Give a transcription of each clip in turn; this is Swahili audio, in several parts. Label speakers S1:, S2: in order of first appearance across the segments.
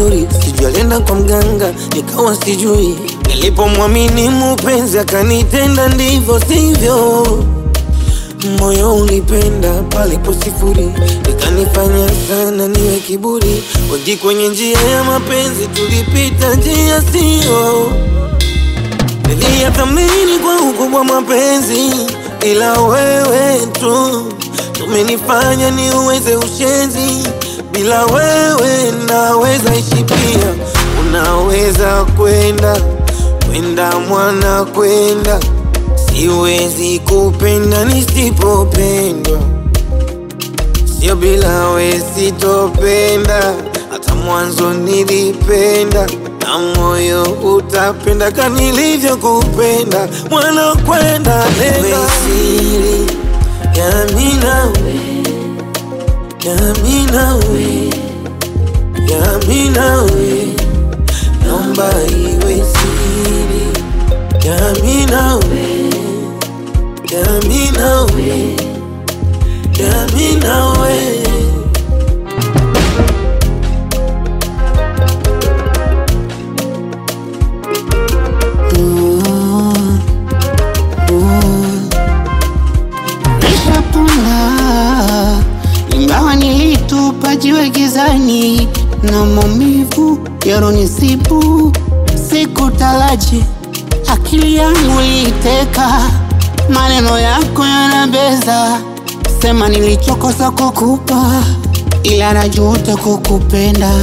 S1: vizuri, sijui alienda kwa mganga, nikawa sijui. Nilipomwamini mupenzi akanitenda ndivyo sivyo, moyo ulipenda palipo sifuri, ikanifanya sana niwe kiburi. Wengi kwenye njia ya mapenzi tulipita njia sio Niliyathamini kwa ukubwa mapenzi, ila wewe tu umenifanya niuweze ushenzi. Bila wewe naweza ishi pia, unaweza kwenda kwenda mwana kwenda, siwezi kupenda nisipopendwa, sio bila we sitopenda, hata mwanzo nilipenda na moyo utapenda kama nilivyokupenda, mwana kwenda nenda siri yami nawe yami nawe yami nawe, naomba iwe siri yami nawe yami nawe yami nawe
S2: Nishapona ingawa nilitupa jiwe gizani na maumivu yaronisibu, sikutaraji akili yangu iliteka, maneno yako yanabeza, sema nilichokosa kukupa, ila najuta kukupenda.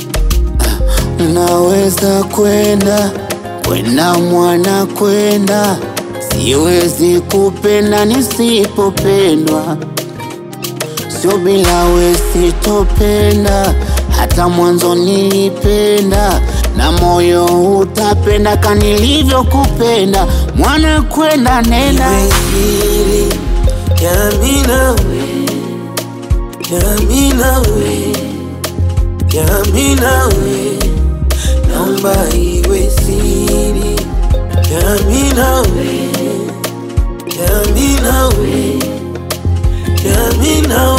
S2: Naweza kwenda kwenda mwana kwenda, siwezi kupenda nisipopendwa, sio bila we sitopenda, hata mwanzo nilipenda na moyo utapenda ka nilivyokupenda, mwana kwenda nenda
S1: iwe siri yami nawe yami nawe yami nawe, naomba iwe siri yami nawe yami nawe yami nawe